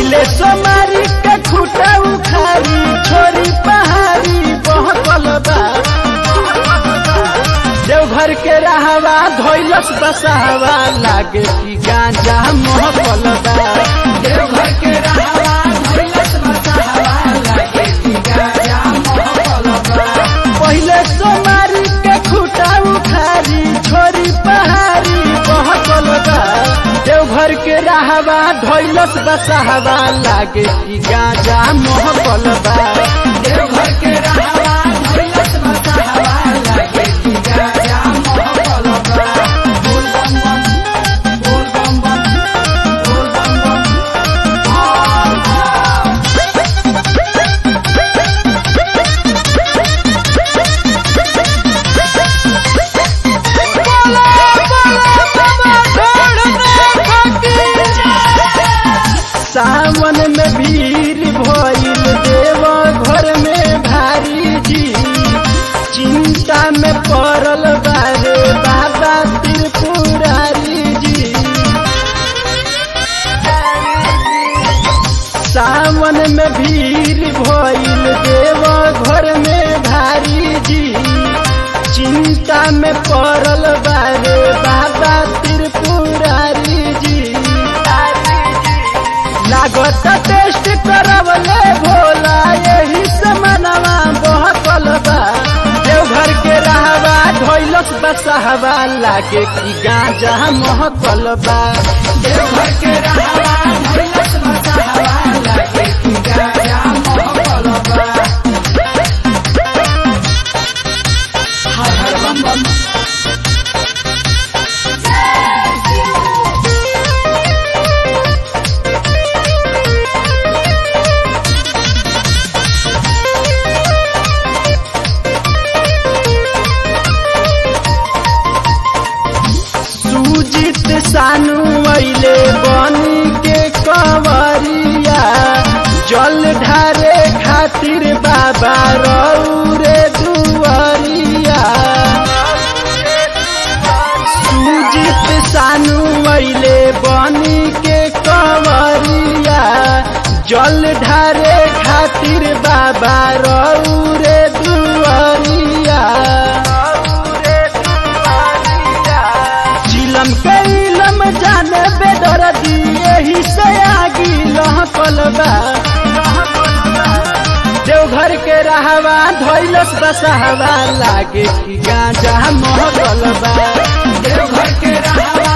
पहिले सोमारी के खुटा उखारी छोरी पहाड़ी बहकल बा देवघर के रहवा धोइलस बसहवा लागे कि गांजा महकल बा देवघर के रहवा धोइलस बसहवा लागे कि गांजा महकल बा पहिले सोमारी के खुटा उखारी छोरी पहाड़ी बहकल बा देवघर के रहवा धोइलस बसहवा लागे कि गांजा महकल बा देवघर के रहवा धोइलस बसहवा लागे कि गांजा महकल बा बोल बम बम बोल बम बम बोल बम बम सावन में भीड़ भइल देव घर में भारी जी चिंता में पड़ल बारे बाबा त्रिपुरारी जी सावन में भीड़ भइल देव घर में भारी जी चिंता में पड़ल बारे बाबा त्रिपुरारी जी लागत टेस्ट करवले भोला यही से मनवा बहकल बा देवघर के रहवा धोइलस बसहवा लागे कि गांजा महकल बा देवघर के रहवा धोइलस बसहवा लागे कि गांजा महकल बा हर हर बम बम सुजित सानू अइले बनी के कंवरिया जल ढारे खातिर बाबा रौरे दुआरिया सुजित सानू अइले बनी के कंवरिया जल ढारे खातिर बाबा रौरे दुआरिया चिलम के इलम जाने बेदर दिए ही से आगी लहकल बा देवघर के रहवा धोइलस बसहवा लागे कि गांजा महकल बा देवघर के रहवा